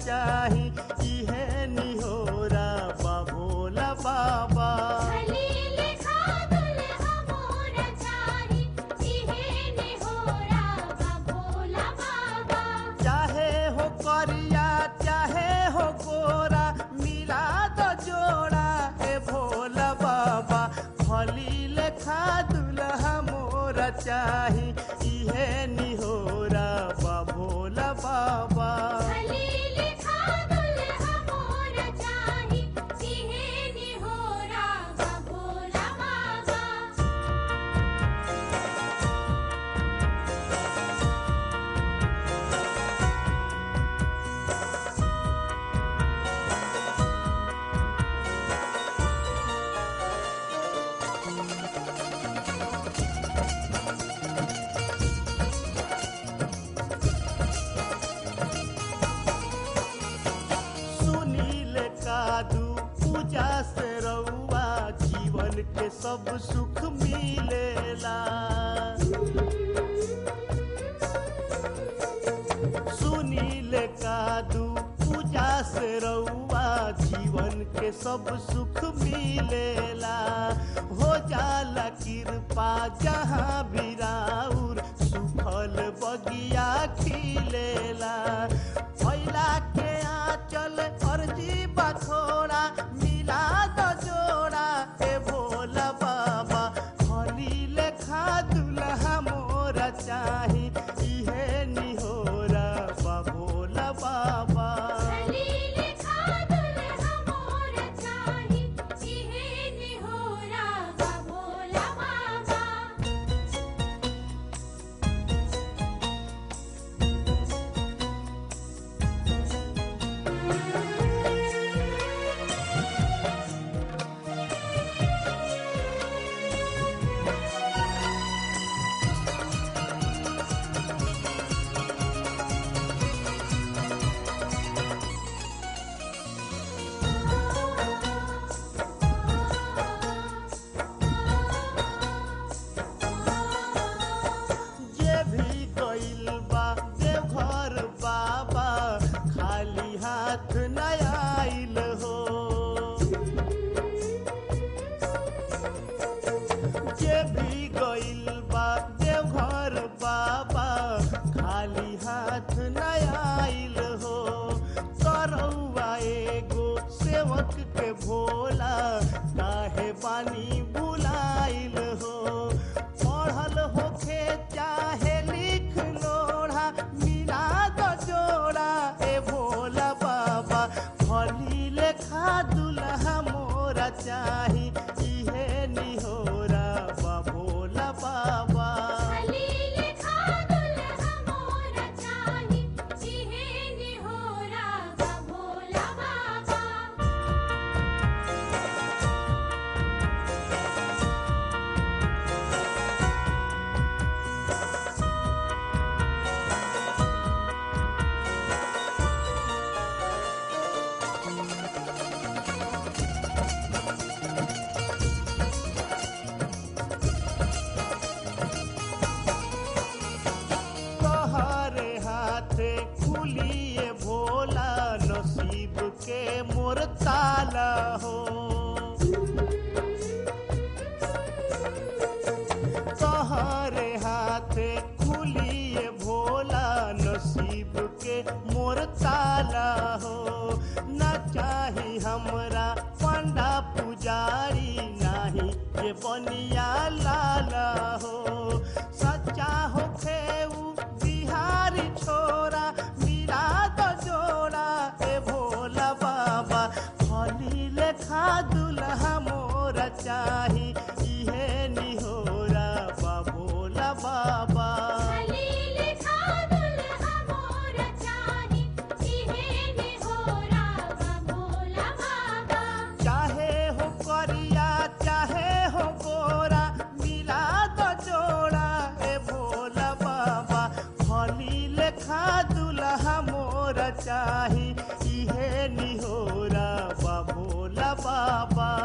चाही इहे निहोरा बा भोला बाबा भली लेखा दुल्हा मोर चाही इहे निहोरा बा भोला बाबा चाहे हो करिया चाहे हो गोरा मिला दो जोड़ा हे भोला बाबा खली लेखा दुल्हा मोरा चाही इहे निहोरा बा भोला बाबा भली लेखा दुल्हा मोर चाही इहे निहोरा बा भोला बाबा सुनील कादू पूजा से रउआ जीवन के सब सुख मिलेला सुनील कादू पूजा से रउआ जीवन के सब सुख मिलेला हो जाला कृपा जहाँ भी राउर सुफल बगिया खिलेला फैला के आंचल अर्जी बथोड़ा मिला दो जोड़ा ए भोला बाबा हली लेखा दुल्हा मोरा चाही इहे निहोरा बा भोला बाबा भली लेखा दुल्हा मोर चाही इहे निहोरा बा भोला बाबा जे भी गइल बा देवघर बाबा खाली हाथ न आइल हो जे भी गइल बा देवघर बाबा खाली हाथ न आइल हो करौआ एगो सेवक के भोला काहे बानी बुलाइल हो पढ़ल होखे चाहे लिख लोढ़ा मिला दो जोड़ा ए भोला बाबा फली लेखा दुल्हा मोरा चाही इहे निहोरा बा भोला बाबा भली लेखा दुल्हा मोर चाही इहे निहोरा बा भोला बाबा तोहरे हाथे खुलिए भोला नसीब के मोर ताला हो तोहरे हाथे खुलिए भोला नसीब के मोर ताला हो न चाही हमरा पंडा पुजारी नाही ये बनिया लाला हो सच्चा होखे उ बिहारी छोरा मिला दो जोड़ा ए भोला बाबा फली लेखा दुल्हा मोरा चाही इहे निहोरा बा भोला बाबा भली लेखा दुल्हा मोर चाही इहे निहोरा बा भोला बाबा चाहे हो करिया चाहे हो गोरा मिला दो जोड़ा ए भोला बाबा फली लेखा दुल्हा मोरा चाही इहे निहोरा बा भोला बाबा